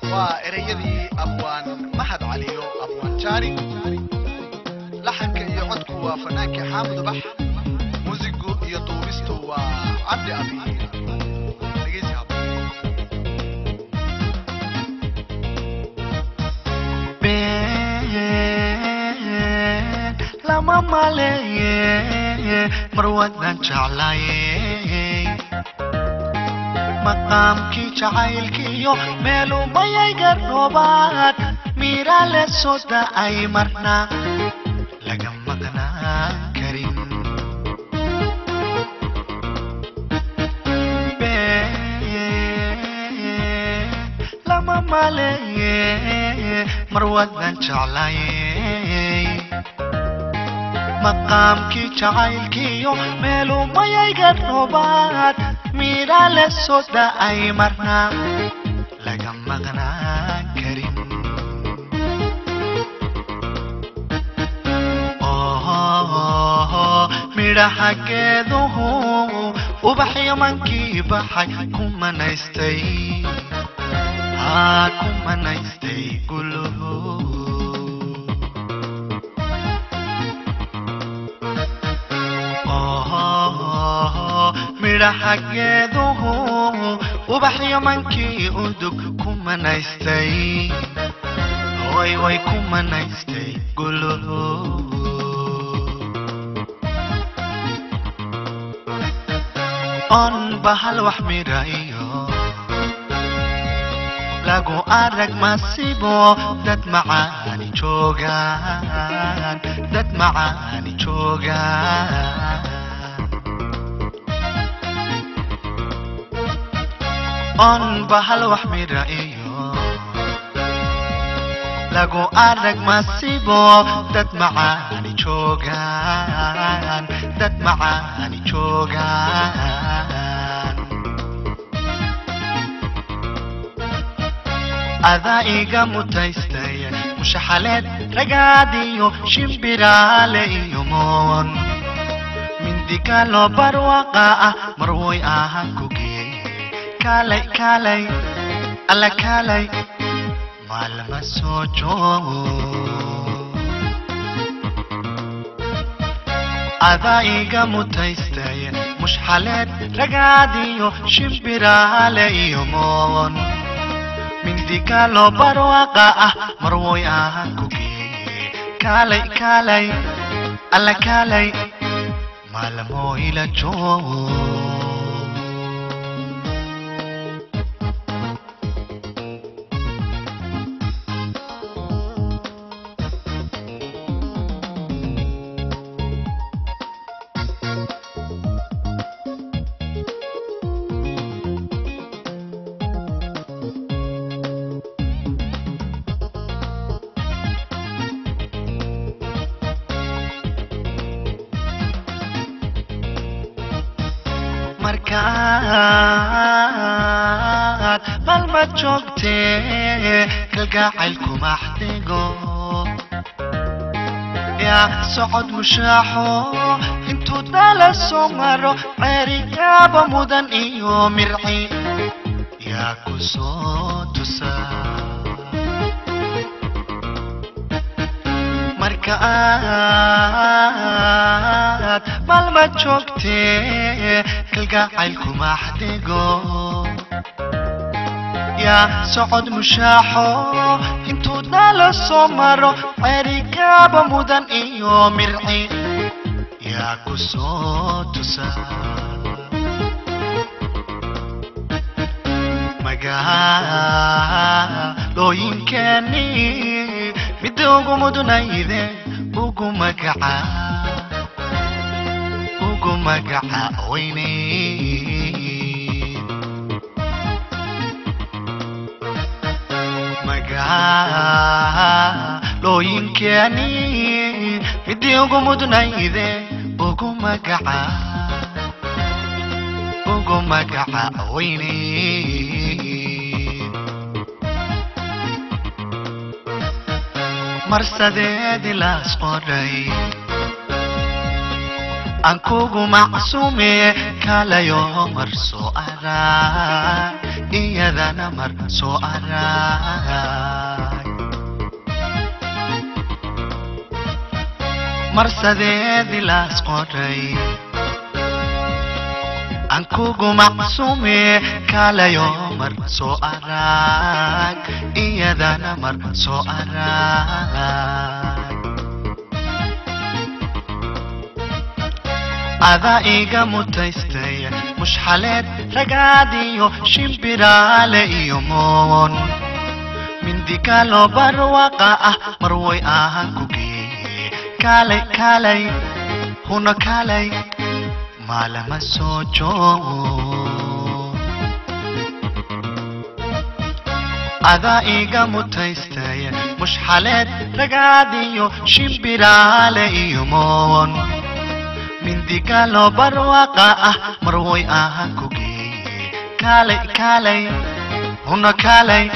waa ereyadii abwaan mahad caliyo abwaan jaani laxanka iyo codku waa fanaanka xaamud ubax muusigu iyo duubistu waa cabdi abi dhegeysi habboon been lama maleeye mar wadan jeclaye maqaamkii jacaylkiiyo meelumayay garoobaad miira le soo da'ay marna laga maqnaan karin been lama maleeye mar wadan jeclaye maqaamkii jacaylkiiyo meelumayay garoobaad miira le soo da'ay marna laga maqnaan karin Oh, midhaha geeduhu ubaxyo mankii baxay ku manaystay haa ku manaystay guluhu Oh, midhaha geeduhu ubaxyo mankii udug ku manaystay way way ku manaystay guluhu on bahal wax midhayo lagu arag masibo dad macaani joogaan dad macaani joogaan on bahal wax midhayo lagu arag masibo dad macaani joogaan dad macaani joogaan adaa iga mutaystay mushaxaleed ragaadiyo shimbiraale iyo moon mindigalo barwaqa ah marwoy ahaan ku geeye kaalay kaalay alla kaalay maalma soo joogo adaa iga mutaystay mushxaleed ragaadiyo shimbiraale iyo moon mindigalo barwaqa ah marwoy ahaan ku geeye kaalay kaalay alla kaalay maalmo ila joogo markaad malmad joogtee kalgacaylku maxdigo yaa socod mushaaxo intuu dala soo maro ceerigaaba mudan iyo mirci yaa ku soo tusaa marka aad malmad joogtee kalgacaylku maxdigo yaa socod mushaaxo intuu dala soo maro ceerigaaba mudan iyo mirci yaa ku soo tusaa magaalooyinkeeni midda ugu mudunayde ugu magaca ugu magaca weyne magaalooyinkeeni midii ugu mudunayde ugu magaca ugu magaca weyne marsadeedi laas qoray aan kugu macsuume kaalayo marso adaa iyadana mar soo arag marsadeedii laas qoray aan kugu macsuume kaalayo mar soo arag iyadana mar soo arag adaa iga mutaystay mushxaleed ragaadiyo shimbiraale iyo moon mindigalo barwaqa ah mar way ahaan ku geeye kaalay kaalay huna kaalay maalama soo joogo adaa iga mutaystay mushxaleed ragaadiyo shimbiraale iyo moon mindigalo barwaqa ah mar way ahaan ku geeye kaalay kaalay huna kaalay